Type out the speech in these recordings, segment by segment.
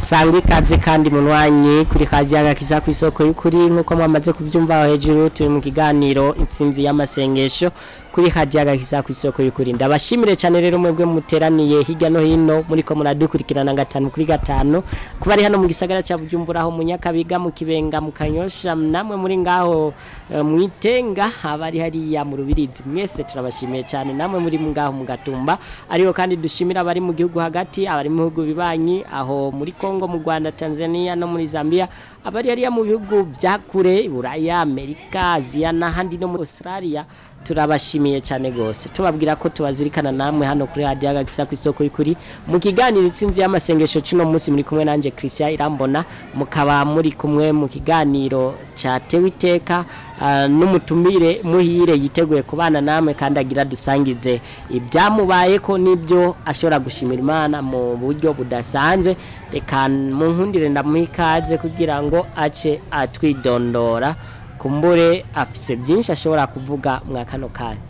sangwa ikaze kandi munwanyi kuri kajaga kisa ku isoko y'ukuri nk'uko mwamaze kubyumva aho hejuru turi mu kiganiro intsinzi y'amasengesho kuri kajaga kisa ku isoko y'ukuri ndabashimire cyane rero mwebwe muteraniye hirya no hino muri ko muradukurikirana gatanu kuri gatanu kuba ari hano mu gisagara cya Bujumbura aho mu Nyakabiga mu Kibenga mu Kanyosha namwe muri ngaho eh, mu Itenga abari hariya mu Rubirizi mwese turabashimiye cyane namwe muri ngaho mu Gatumba ariho kandi dushimira abari mu gihugu hagati abari mu bihugu bibanyi aho muri Kongo mu Rwanda Tanzania no muri Zambia abari hariya mu bihugu bya kure Buraya Amerika Aziya n'ahandi no muri Australia turabashimiye cyane gose tubabwira ko tubazirikana namwe hano kuri radio agakisa ku isoko y'ukuri mu kiganiro itsinzi y'amasengesho cino munsi muri kumwe nanje Christian Irambona mukaba muri kumwe mu kiganiro cyatewe iteka uh, n'umutumire muhire yiteguye kubana namwe kandi agira dusangize ibyamubaye ko nibyo ashobora gushimira Imana mu buryo budasanzwe reka mu nkundire ndamuhikaze kugira ngo ace atwidondora kumbure afise byinshi ashobora kuvuga mwa kano kanya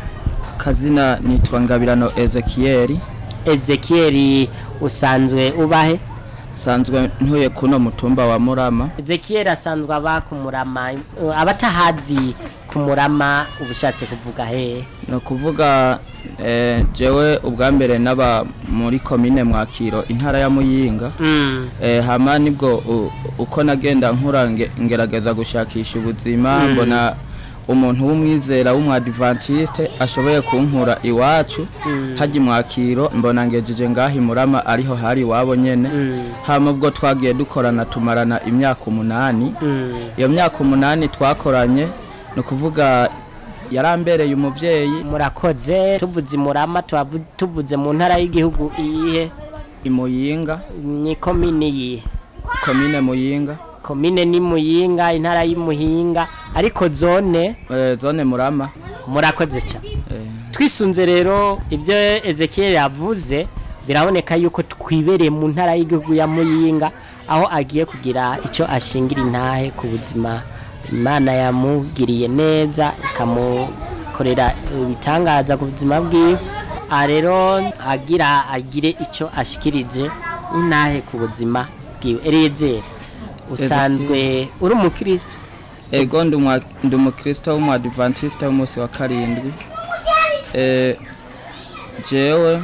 kazina nitwa ngabirano Ezekiel Ezekiel usanzwe ubahe sanzwe ntuye kuno mutumba wa Murama Ezekiel asanzwe aba kumurama uh, abatahazi kumurama ubushatse kuvuga he no kuvuga eh, jewe ubwa mbere naba muri komine mwakiro intara ya Muyinga mm. eh, hama nibwo u- uko nagenda nkura nge- ngerageza gushakisha ubuzima Mm. mbona umuntu w'umwizera w'umwadventiste ashoboye kunkura iwacu Mm. hajya mwakiro mbona ngejeje ngaho imurama ariho hari iwabo nyene Mm. hama ubwo twagiye dukorana tumarana imyaka umunani Mm. iyo myaka umunani twakoranye ni ukuvuga yarambereye umubyeyi murakoze tuvuze imurama tubavu- tuvuze mu ntara y'igihugu iyihe imuyinga ni komine yihe komine muyinga komine ni muyinga intara y'umuhinga ariko zone eh, zone murama murakoze cyane eh, twisunze rero ibyo Ezekiel yavuze biraboneka yuko twibereye mu ntara y'igihugu ya Muyinga aho agiye kugira icyo ashingira intahe ku buzima Imana yamugiriye neza ikamukorera ibitangaza ku buzima bwiwe aha rero agira agire icyo ashikirije intahe ku buzima bwiwe Eliezer usanzwe uri umukristo ego ndi umwa- ndi umukristo w'umwadventiste w'umunsi wa karindwi eh, jewe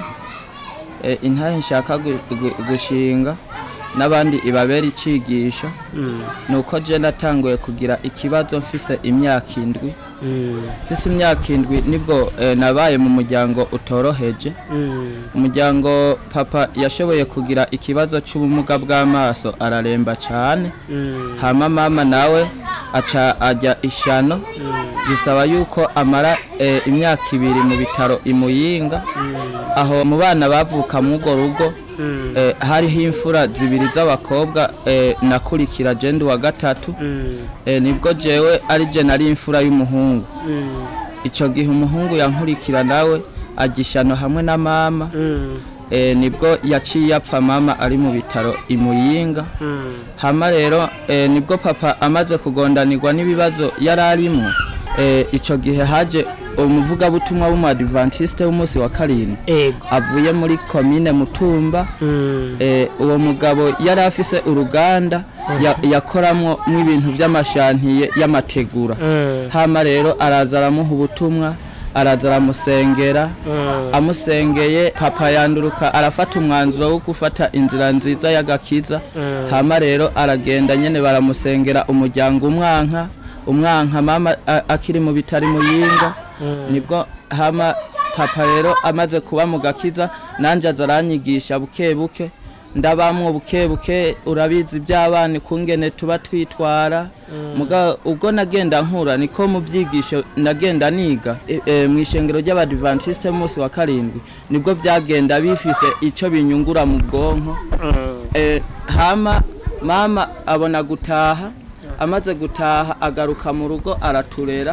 eh, intahe nshaka gu- gu- gushinga n'abandi ibabera icigisho Mm, nuko je natanguye kugira ikibazo mfise imyaka indwi mm, mfise imyaka indwi nibwo eh, nabaye mu muryango utoroheje mm, umuryango papa yashoboye kugira ikibazo cy'ubumuga bw'amaso araremba cyane mm, hama mama nawe aca ajya ishano bisaba yuko amara eh, imyaka ibiri mu bitaro imuyinga aho mu bana bavuka mu urwo rugo mm, eh, hariho imfura zibiri z'abakobwa eh, nakurikira jendi wa gatatu mm, eh, nibwo jewe ari je nari imfura y'umuhungu mm. ico gihe umuhungu yankurikira nawe agishano hamwe na mama Mm, e, nibwo yaciye apfa mama ari mu bitaro imuyinga mm, hama rero e, nibwo papa amaze kugondanirwa n'ibibazo yari arimo e, ico gihe haje umuvugabutumwa w'umadventiste w'umunsi wa karindwi ego avuye muri komine mutumba Mm, e, uwo mugabo yari afise uruganda ya, yakoramwo mw'ibintu by'amashantiye y'amategura mm, hama rero araza aramuha ubutumwa araza aramusengera mm, amusengeye papa yanduruka arafata umwanzuro wo gufata inzira nziza y'agakiza Mm. hama rero aragenda nyene baramusengera umuryango umwanka umwanka mama a- akiri mu bitari muyinga Mm. nibwo hama papa rero amaze kuba mu gakiza nanje aza aranyigisha buke buke ndabamwo buke buke urabizi by'abana kungene tuba twitwara muga ubwo nagenda nkura niko mu byigisho nagenda niga e, e, mu ishengero ry'abadventiste munsi wa karindwi nibwo byagenda bifise ico binyungura mu bwonko mm, e, hama mama abona gutaha amaze gutaha agaruka mu rugo araturera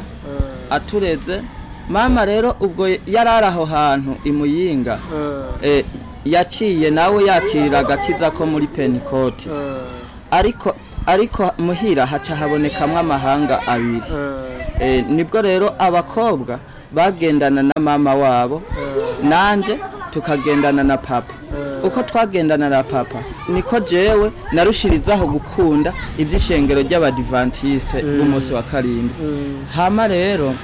atureze mama rero ubwo yarari aho hantu imuyinga mm, e, yaciye nawe yakirira agakiza ko muri penikoti mm, ariko ariko muhira haca habonekamwo amahanga abiri mm, e, nibwo rero abakobwa bagendana na mama wabo nanje tukagendana na papa uko twagendana na papa niko jewe narushirizaho gukunda iby'ishengero ry'abadivantisite b'umunsi wa karindwi hama rero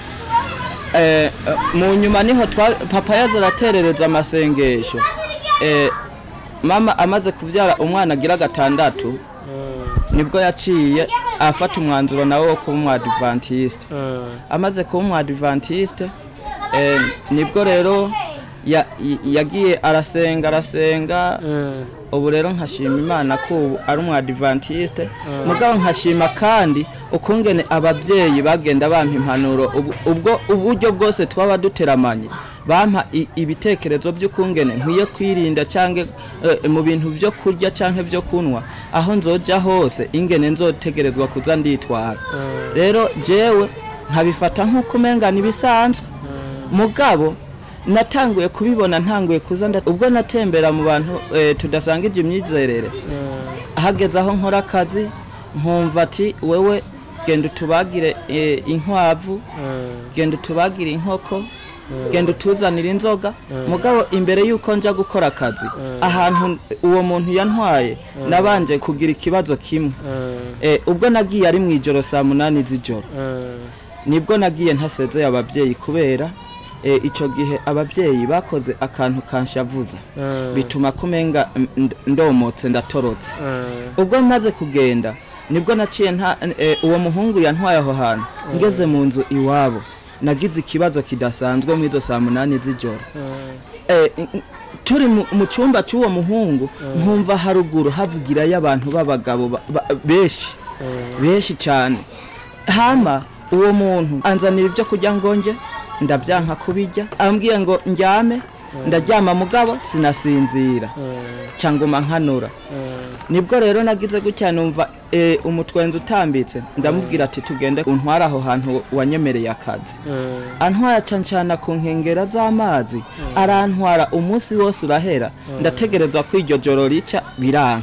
eh, eh, mu nyuma niho twa- papa yaza araterereza amasengesho eh, mama amaze kubyara umwana agira gatandatu nibwo yaciye afata umwanzuro nawe wo kuba umwadivantiste amaze kuba umwadivantiste eh, nibwo rero ya- y- yagiye arasenga arasenga ubu rero nkashima imana ko ubu ari umwadivantiste mugabo nkashima kandi ukungene ababyeyi bagenda bampa impanuro ubu- ubwo uburyo bwose twaba duteramanye bampa i- ibitekerezo by'ukungene nkwiye kwirinda cyangwa eh, mu bintu byo kurya cyangwa byo kunywa aho nzoja hose ingene nzotegerezwa kuza nditwara rero jewe nkabifata nk'uko umengana ibisanzwe mugabo natanguye kubibona ntanguye kuza nda- ubwo natembera mu bantu eh, tudasangije imyizerere hageze aho nkora akazi nkumva ati wewe genda utubagire eh, inkwavu genda utubagire inkoko genda utuzanire inzoga mugabo imbere y'uko nja gukora akazi ahantu uwo muntu yantwaye nabanje kugira ikibazo kimwe Eh, ubwo nagiye ari mu ijoro saa munani z'ijoro nibwo nagiye ntasezeye ababyeyi kubera eh, icyo gihe ababyeyi bakoze akantu kanshavuza bituma kumenga mm, nd- ndomotse ndatorotse ubwo maze kugenda nibwo naciye nta eh, uwo muhungu yantwaye aho hantu ngeze mu nzu iwabo nagize ikibazo kidasanzwe mu izo saa munani z'ijoro Eh, n- n- turi mu- mu cyumba cy'uwo muhungu nkumva haruguru havugirayo abantu b'abagabo ba- ba- benshi benshi cyane hama uwo muntu anzanira ibyo kurya ngo nge ndabyanka kubijya ambwiye ngo njyame ndaryama mugabo sinasinzira cyangwa nkanura nibwo rero nagize gutya numva eh, umutwenzi utambitse ndamubwira ati tugende untware aho hantu wanyemereye akazi antwara acancana ku nkengera z'amazi arantwara umunsi wose urahera ndategereza ko iryo joro rica biranka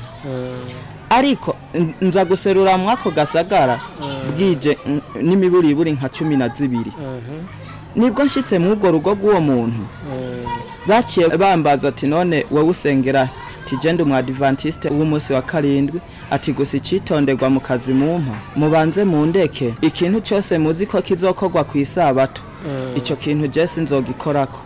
ariko n- nza guserura mwako gasagara bwije n- n'imiburiburi nka cumi na zibiri nibwo nshyitse mu urwo rugo rw'uwo muntu baciye bambaza ati none wowe usengera tigende umwadivantiste w'umunsi wa karindwi ati gusa icitonderwa mu kazi mumpa mubanze mu ndeke ikintu cyose muzi ko kizokorwa ku isabato icyo kintu jesi nzogikorako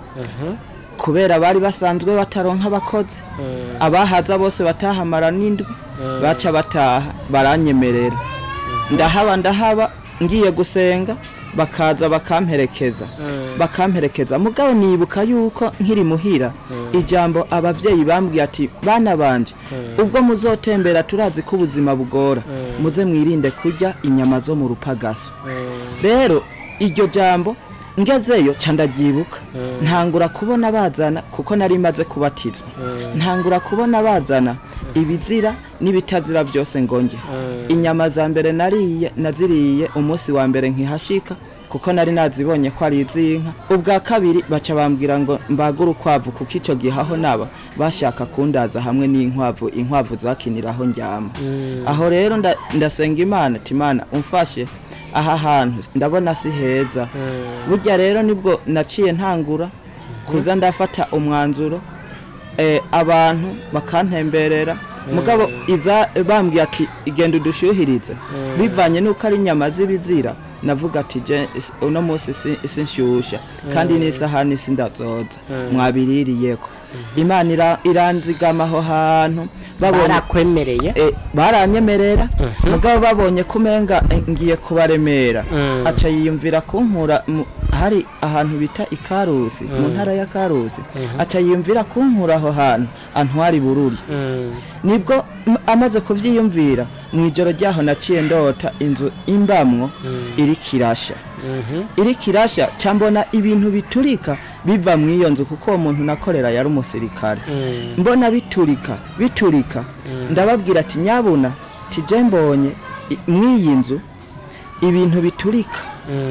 kubera bari basanzwe bataronka abakozi abahaza bose batahamara n'indwi baca bataha baranyemerera ndahaba ndahaba ngiye gusenga bakaza bakamperekeza bakamperekeza mugabo nibuka yuko nkiri muhira ijambo ababyeyi bambwiye ati bana banje ubwo muzotembera turazi ko ubuzima bugora muze mwirinde kurya inyama zo mu rupagaso rero iryo jambo ngezeyo ca ndabyibuka ntangura kubona bazana kuko nari maze kubatizwa ntangura kubona bazana ibizira n'ibitazira byose ngo nge inyama za mbere nariye naziriye umunsi wa mbere nkihashika kuko nari nazibonye ko ari iz'inka ubwa kabiri baca bambwira ngo mbagure ukwavu kuko icyo gihe aho naba bashaka kundaza hamwe n'inkwavu inkwavu zakiniraho njyama aho rero nda- ndasenga imana ati imana umfashe aha hantu ndabona si heza burya rero nibwo naciye ntangura kuza ndafata umwanzuro eh, abantu bakantemberera mugabo iza bambwiye ati igenda udushyuhirize bivanye n'uko ari inyama z'ibizira navuga ati je is- uno munsi si- sinshyushya kandi n'isahani sindazoza mwabiririyeko imana ira- iranzigama aho hantu babonye barakwemereye Eh, baranyemerera mugabo babonye ko umenga eh, ngiye kubaremera Mm. aca yiyumvira kunkura mu- hari ahantu bita ikarusi mu ntara ya karusi aca yiyumvira kunkura aho hantu antwara ibururi nibwo m- amaze kubyiyumvira mu ijoro ryaho naciye ndota inzu imbamwo iri kirasha iri kirasha cyambona ibintu biturika biva mu iyo nzu kuko uwo muntu nakorera yari umusirikare mbona biturika biturika ndababwira ati nyabuna tije mbonye i- mw'iyi nzu ibintu biturika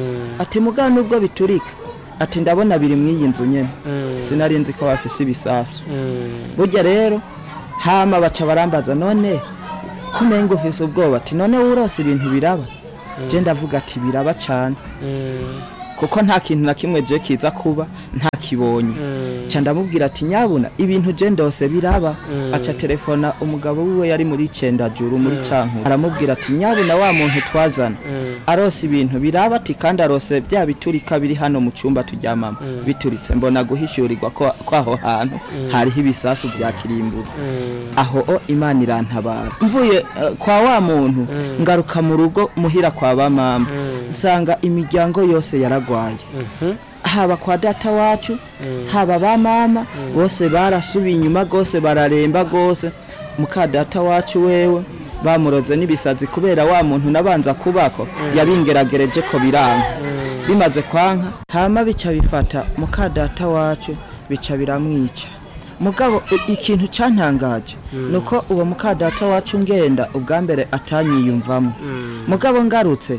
ati mugabo nubwo biturika ati ndabona biri mw'iyi nzu nyene sinari nzi ko bafise ibisasu burya rero hama baca barambaza none kumenga ufise ubwoba ati none wurose ibintu biraba je ndavuga ati biraba cane kuko nta kintu na kimwe je kiza kuba ntakibonye ca ndamubwira ati nyabuna ibintu je ndose biraba aca telefona umugabo wiwe yari muri cendajuru muri canku aramubwira ati nyabuna wa muntu twazana arose ibintu biraba ati kandi arose bya biturika biri hano mu cyumba turyamamo bituritse mbona guhishurirwa ko ko aho hantu hariho ibisasu bya kirimbuzi aho o imana irantabara mvuye eh, kwa wa muntu ngaruka mu rugo muhira kwa ba mama nsanga imiryango yose yaragwaye haba kwa data wacu haba ba mama bose barasubiye inyuma gose bararemba gose muka data wacu wewe bamuroze n'ibisazi kubera wa muntu nabanza kubako yabingeragereje ko biranga bimaze kwanka hama bica bifata muka data wacu bica biramwica mugabo i- ikintu cantangaje nuko uwo muka data wacu ngenda ubwa mbere atanyiyumvamo mugabo ngarutse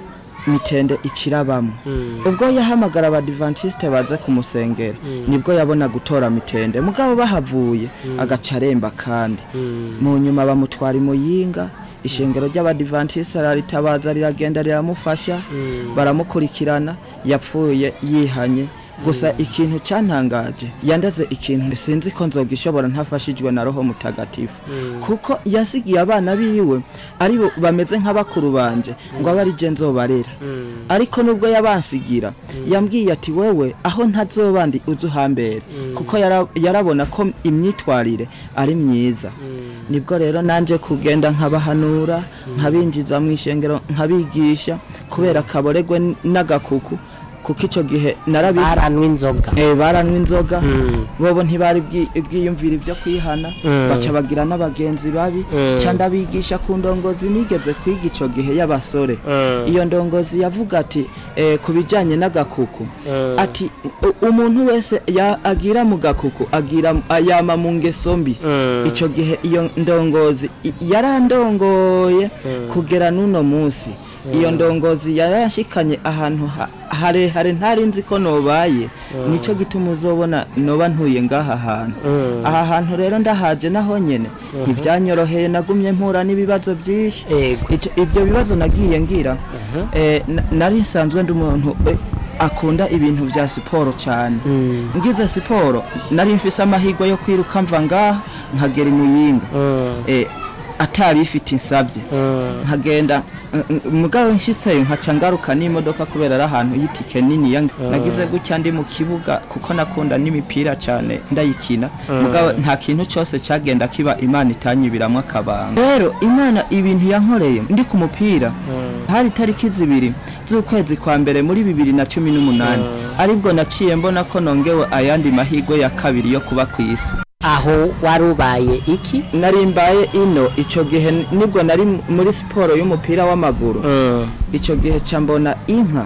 mitende ikirabamo ubwo yahamagara abadivantisite baze kumusengera nibwo yabona gutora mitende mugabo bahavuye agaca aremba kandi mu nyuma bamutwara imuyinga ishengero ry'abadivantisite araritabaza riragenda riramufasha baramukurikirana yapfuye yihanye gusa ikintu cyantangaje yandaze ikintu sinzi ko nzogishobora ntafashijwe na roho mutagatifu kuko yasigiye abana biwe ari bo bameze nk'abakuru banje ngo abe ari je nzobarera ariko nubwo yabansigira yambwiye ati wewe aho ntazobandi uze uhambere kuko yara- yarabona ko imyitwarire ari myiza nibwo rero nanje kugenda nkabahanura nkabinjiza mu ishengero nkabigisha kubera kaboregwe n- n'agakuku kuko icyo gihe narabi baranwa inzoga eh baranywa inzoga bobo ntibari bwi- bwiyumvira ibyo kwihana baca bagira n'abagenzi babi ca ndabigisha ku ndongozi nigeze kwiga ico gihe y'abasore iyo ndongozi yavuga ati eh, ku bijanye n'agakuku ati "U- umuntu wese ya- agira mu gakuku agira yama mu ngeso mbi ico gihe iyo ndongozi i- yarandongoye kugera n'uno munsi iyo ndongozi yarashikanye ahantu ha- harehare ntari nzi ko nobaye nico gituma uzobona noba ntuye ngaha hantu aha hantu rero ndahaje naho nyene ntibyanyoroheye nagumye mpura n'ibibazo byinshi Ego. Ico- ibyo bibazo nagiye ngira eh, na- nari nsanzwe ndi umuntu eh, akunda ibintu bya siporo cyane ngize siporo nari mfise amahirwe yo kwiruka mva ngaha nkagera imuyinga eh, atari ifite insabye nkagenda mm, mm, mugabo nshitseyo nkaca ngaruka n'imodoka kubera ari ahantu y'itike nini ya nagize gutya ndi mu kibuga kuko nakunda n'imipira cyane ndayikina mugabo nta kintu cyose cyagenda kiba imana itanyibiramwo akabanga rero imana ibintu yankoreye ndi ku mupira hari tariki zibiri z'ukwezi kwa mbere muri bibiri na cumi n'umunani aribwo naciye mbona ko nongewe ayandi mahirwe ya kabiri yo kuba ku isi aho wari ubaye iki nari mbaye ino icyo gihe nibwo nari muri siporo y'umupira w'amaguru icyo gihe ca mbona inka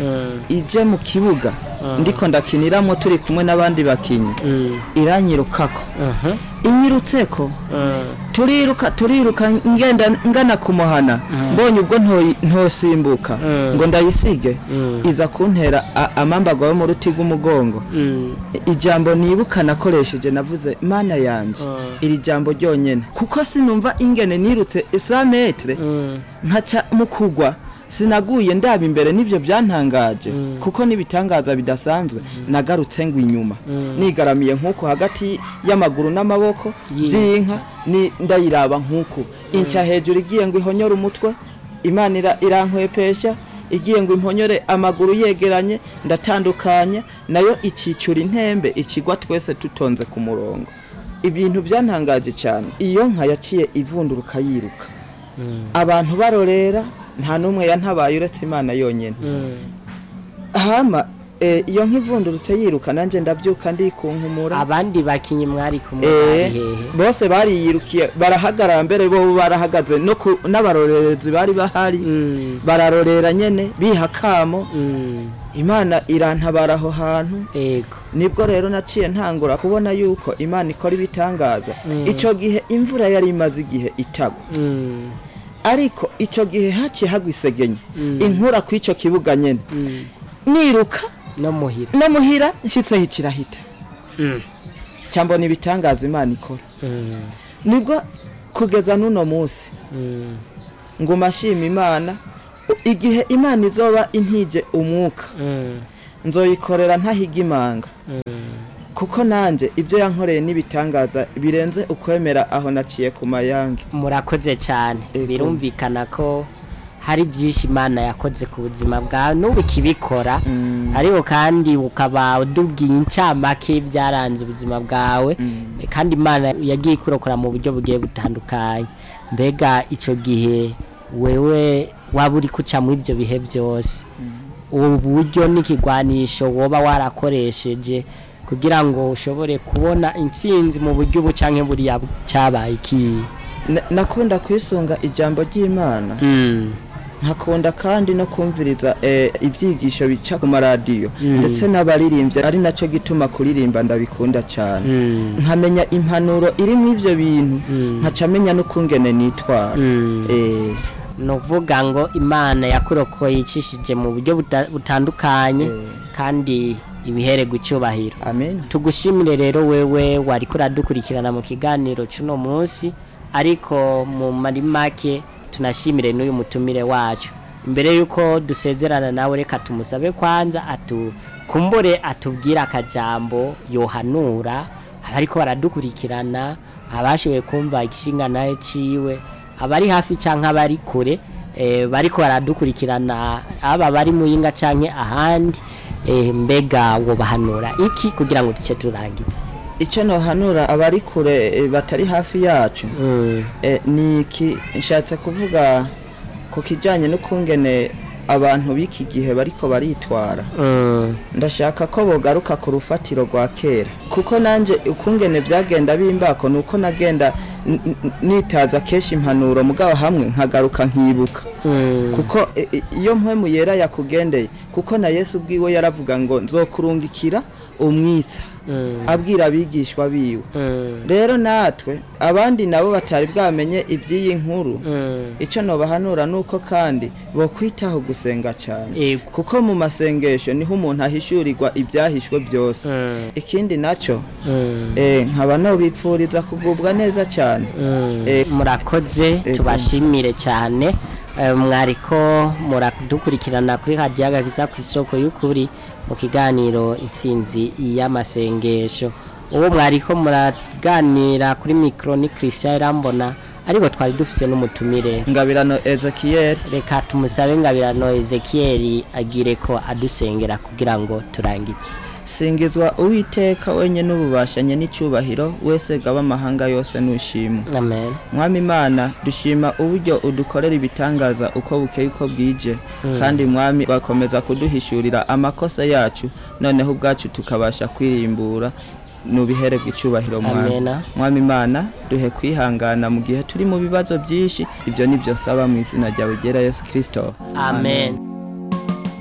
ije mu kibuga ndiko ndakiniramo turi kumwe n'abandi bakinyi iranyirukako inyirutseko turiruka turiruka ngenda ngana kumuhana mbonye ubwo ntoyi- ntosimbuka ngo ndayisige iza kuntera a- amambago yo mu ruti rw'umugongo ijambo nibuka nakoresheje navuze mana yanje iri jambo ryonyene kuko sinumva ingene nirutse isa metre nkaca mu kugwa sinaguye ndaba imbere n'ibyo byantangaje kuko n'ibitangaza bidasanzwe nagarutse ngo inyuma nigaramiye nk'uko hagati y'amaguru n'amaboko by'inka ni ndayiraba nk'uko inca hejuru igiye ngo ihonyore umutwe imana ira- irankwepesha igiye ngo imponyore amaguru yegeranye ndatandukanye nayo ikicura intembe ikigwa twese tutonze ku murongo ibintu byantangaje cyane iyo nka yaciye ivunduruka yiruka abantu barorera nta n'umwe yantabaye uretse imana yonyine hama eh, iyo nk'ivundurutse yiruka nanjye ndabyuka ndikunkumura abandi bakinyi mwari kumwe Eh, bari hehe bose bariyirukiye barahagarara mbere bo barahagaze no ku- n'abarorerezi bari bahari Mm, bararorera nyene biha kamo mm, imana irantabara aho hantu ego nibwo rero naciye ntangura kubona yuko imana ikora ibitangaza icyo gihe imvura yari imaze igihe itagwa Mm, ariko icyo gihe haciye hagwa isegenya inkura ku icyo kibuga nyene mm, niruka no muhira no muhira nshyitseho ikirahita Mm, cyambona ibitangaza imana ikora mm, nibwo kugeza n'uno munsi mm, nguma ashima imana igihe imana izoba intije umwuka Mm. nzoyikorera ntahiga imanga kuko nanjye ibyo yankoreye n'ibitangaza birenze ukwemera aho naciye ku mayange murakoze cyane Ego. birumvikana ko hari byinshi imana yakoze ku buzima bwawe n'ubu ikibikora ariko kandi ukaba udubwiye incamake byaranze ubuzima bwawe kandi imana yagiye ikurokora mu buryo bugiye butandukanye mbega icyo gihe wewe waba uri kuca muri ibyo bihe byose ubu buryo n'ikigwanisho woba warakoresheje kugira ngo ushobore kubona intsinzi mu buryo ubu cyangwa buriya cyabaye ikihe Na- nakunda kwisunga ijambo ry'imana nkakunda kandi no kumviriza eh, ibyigisho bica ku maradiyo ndetse n'abaririmbyi ari nacyo gituma kuririmba ndabikunda cyane nkamenya impanuro iri mu ibyo bintu nkaca menya n'ukungene nitwara Eh, ni ukuvuga ngo imana yakurokoye icishije mu buryo buta- butandukanye kandi ibihererwa icyubahiro amen tugushimire rero wewe wari kuradukurikirana mu kiganiro cy'uno munsi ariko mu mari make tunashimire n'uyu mutumire wacu imbere y'uko dusezerana nawe reka tumusabe kwanza atukumbure atubwire akajambo yohanura abariko baradukurikirana abashoboye kumva igishinga nawe ciwe abari hafi cyangwa abari kure eh, bariko baradukurikirana aba bari mu yinga canke ahandi eh, mbega wobahanura iki kugira ngo duce turangize icyo nohanura abari kure eh, batari hafi yacu eh, ni iki nshatse kuvuga ku kijyanye n'ukungene abantu b'iki gihe bariko baritwara Mm, ndashaka ko bogaruka ku rufatiro rwa kera kuko nanjye ukungene byagenda bimbako ni uko nagenda n- n- nitaza kenshi impanuro mugabo hamwe nkagaruka nkibuka mm, kuko i- i- iyo mpwemu yera yakugendeye kuko na yesu ubwiwe yaravuga ngo nzokurungikira umwitsa mm, abwira abigishwa biwe mm, rero natwe abandi nabo batari bwamenye iby'iyi nkuru mm. icyo nobahanura ni uko kandi bokwitaho gusenga cyane Ego. kuko mu masengesho niho umuntu ahishurirwa ibyahishwe byose Mm, ikindi nacyo mm, eh, nkaba nobipfuriza kugubwa neza cyane mm. Eh, murakoze Ego. tubashimire cyane Eh, mwariko muradukurikirana kuri radiyo agakiza ku isoko y'ukuri mu kiganiro itsinzi y'amasengesho uwo mwariko muraganira kuri mikoro ni christian irambona ariko twari dufise n'umutumire ngabirano ezekiyeli reka tumusabe ngabirano ezekiyeli agire ko adusengera kugira ngo turangize singizwa uwiteka wenye n'ububashanye n'icyubahiro wese gaba amahanga yose nushimwe amen mwami imana dushima uburyo udukorera ibitangaza uko bukeye uko bwije kandi mwami bakomeza kuduhishurira amakosa yacu noneho ubwacu tukabasha kwirimbura nubiherebwa icyubahiro mwami Amena. mwami imana duhe kwihangana mu gihe turi mu bibazo byinshi ibyo nibyo nsaba mu izina ryawe ryera yesu kirisito amen